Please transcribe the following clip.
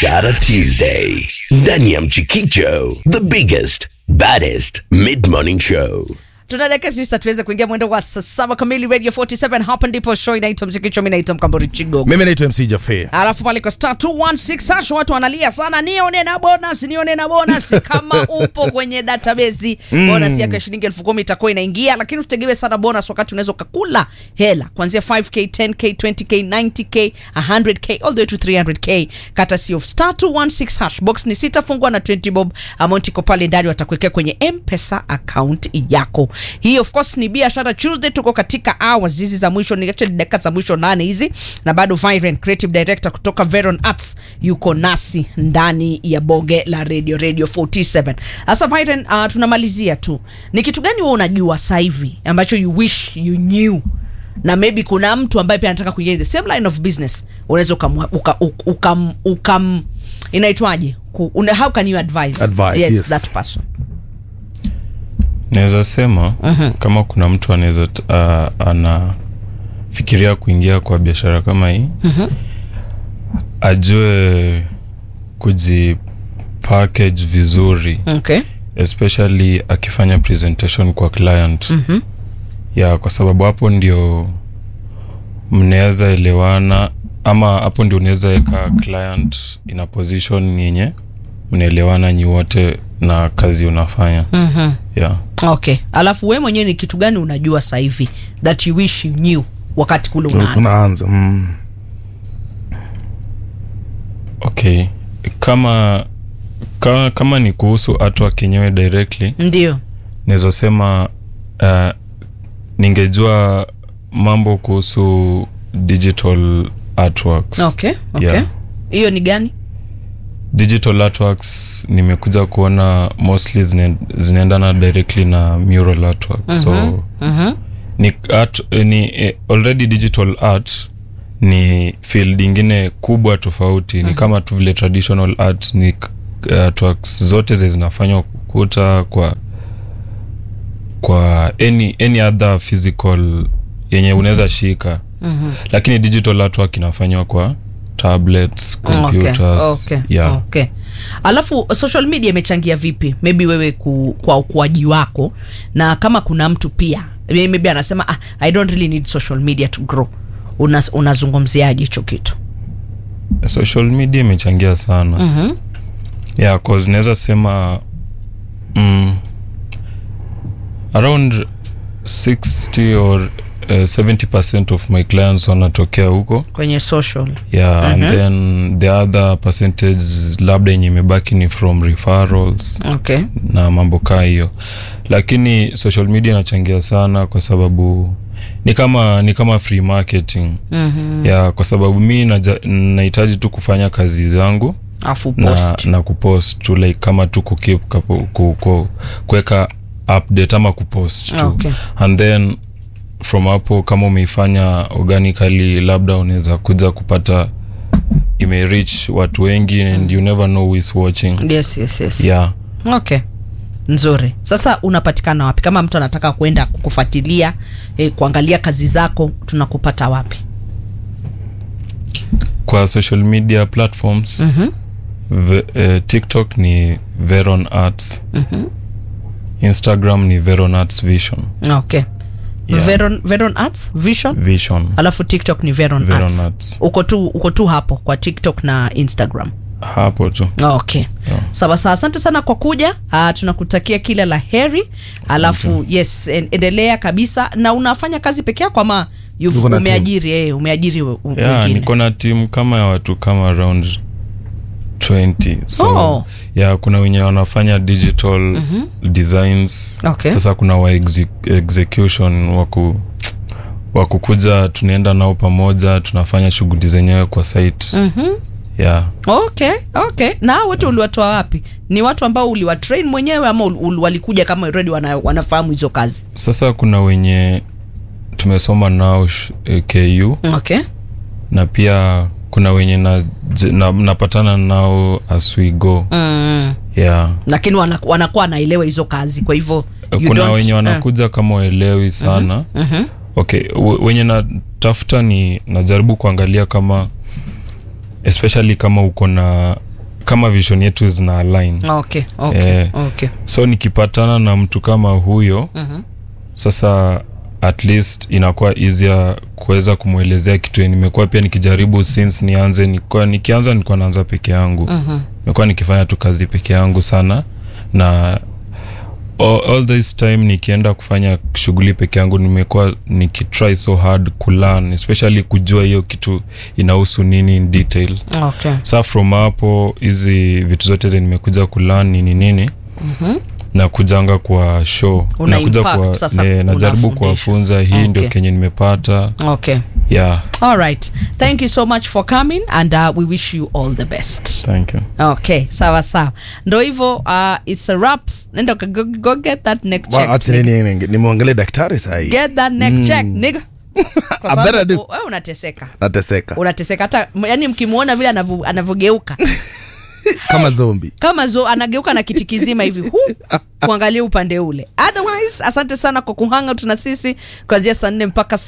Biashara Tuesday ndani ya Mchikicho, the biggest baddest mid morning show. tuna dakika tisa tuweze kuingia mwendo wa saa saba kamili radio 47 hapa ndipo show inaitwa mzikicho mi naitwa mkambori chigogo mimi naitwa mc jafe alafu pale kwa star 216 hash watu wanalia sana nione na bonus nione na bonus kama upo kwenye database mm. bonus yako ya shilingi elfu kumi itakuwa inaingia lakini usitegemee sana bonus wakati unaweza ukakula hela kuanzia 5k 10k 20k 90k 100k all the way to 300k kata si of star 216 hash box ni sita fungwa na 20 bob amount iko pale ndani watakuwekea kwenye mpesa account yako hii of course ni biashara tuesday tuko katika hours hizi za mwisho ni actually dakika za mwisho nane hizi na bado Vibrant creative director kutoka Veron Arts yuko nasi ndani ya boge la radio radio 47 sasa Vibrant uh, tunamalizia tu ni kitu gani wewe unajua sasa hivi ambacho you wish you knew na maybe kuna mtu ambaye pia anataka kuingia in the same line of business unaweza ukam, uka, uka, ukam, ukam inaitwaje Ku- una- how can you advise, Advise, yes, yes. that person naweza sema kama kuna mtu anaweza t- uh, anafikiria kuingia kwa biashara kama hii ajue kujipackage vizuri okay especially akifanya presentation kwa client mm-hmm. ya kwa sababu hapo ndio mnaweza elewana ama hapo ndio unaweza weka client in a position yenye mnaelewana nyi wote na kazi unafanya mm-hmm. yeah. okay alafu we mwenyewe ni kitu gani unajua sasa hivi that you wish you knew wakati kule unaanza tunaanza mm. okay kama kama, kama ni kuhusu artwork yenyewe directly ndio naweza sema uh, ningejua mambo kuhusu digital artworks okay okay Yeah. hiyo ni gani digital artworks nimekuja kuona mostly zine, zinaendana directly na mural artwork so ni, art, ni eh, already digital art ni field ingine kubwa tofauti ni kama tu vile traditional art ni k- artworks zote zi zinafanywa kuta kwa kwa any, any other physical yenye unaweza shika mm-hmm. lakini digital artwork inafanywa kwa tablets computers okay, okay, yeah. okay. alafu social media imechangia vipi maybe wewe ku, kwa ukuaji wako na kama kuna mtu pia maybe anasema ah, i don't really need social media to grow Una- unazungumziaje hicho kitu social media imechangia sana mm-hmm. yeah, cause naweza sema mm, around 60 or uh, 70 percent of my clients wanatokea huko kwenye social yeah and then the other percentage labda yenye imebaki ni from referrals okay na mambo kaa hiyo lakini social media inachangia sana kwa sababu ni kama ni kama free marketing mm-hmm. ya kwa sababu mi naja- nahitaji tu kufanya kazi zangu afu na, post na kupost tu like kama tu kukip kapo- ku- ku- kuweka update ama kupost tu Okay. and then from hapo kama umeifanya organically labda unaweza kuja kupata imereach watu wengi and you never know who is watching yes yes yes yeah okay nzuri sasa unapatikana wapi kama mtu anataka kwenda kukufuatilia eh, kuangalia kazi zako tunakupata wapi kwa social media platforms mm-hmm. v, eh, tiktok ni veron arts mm-hmm. instagram ni veron arts vision okay Yeah. veron, veron arts vision vision alafu tiktok ni veron, Veron arts. Arts. uko tu uko tu hapo kwa tiktok na instagram hapo tu okay sawa sawa asante sana kwa kuja uh, tunakutakia kila la heri alafu yes en, endelea kabisa na unafanya kazi peke yako ama you've- Tuko na team. umeajiri eh, umeajiri we- yeah, wengine niko na timu kama ya watu kama around 20 so Oh. yeah, kuna wenye wanafanya digital mm-hmm. designs Okay. sasa kuna wa exec execution waku wakukuja tunaenda nao pamoja tunafanya shughuli zenyewe kwa site mm-hmm. yeah okay okay na hao wote uliwatoa wapi ni watu ambao uliwatrain mwenyewe ama ul, ul, walikuja kama already wana, wanafahamu hizo kazi sasa kuna wenye tumesoma nao sh- eh, ku okay na pia kuna wenye na, na, napatana nao as we go mm. yeah lakini wana- wanakuwa wanaelewa hizo kazi kwa hivyo you kuna don't- wenye eh. wanakuja kama waelewi sana Mhm. okay we- wenye natafuta ni najaribu kuangalia kama especially kama uko na kama vision yetu zina align okay okay Eh. okay so nikipatana na mtu kama huyo Mhm. sasa at least inakuwa easier kuweza kumwelezea kitu yenye nimekuwa pia nikijaribu since nianze nikuwa, nikianza nilikuwa naanza peke yangu Mhm. nimekuwa nikifanya tu kazi peke yangu sana na all, all this time nikienda kufanya shughuli peke yangu nimekuwa nikitry so hard kulearn especially kujua hiyo kitu inahusu nini in detail okay sa from hapo hizi vitu zote zenye nimekuja kulearn nini nini Mhm. na kujanga kwa show Una nakuja impact sasa, ne, najaribu unafundisha. kuwafunza hii ndio Okay. kenye nimepata okay yeah all right thank you so much for coming and uh, we wish you all the best thank you okay sawa sawa ndo hivyo uh, it's a rap nenda uka- go, go get that neck check acha nini nini- nimwangalie daktari sahii get that neck check nigga Kwa I better sababu do. wewe unateseka nateseka unateseka hata yani mkimwona vile anavyo- anavyogeuka kama zombi kama zo anageuka na kiti kizima hivi hu kuangalia upande ule otherwise asante sana kwa kuhanga tuna sisi kuanzia saa nne mpaka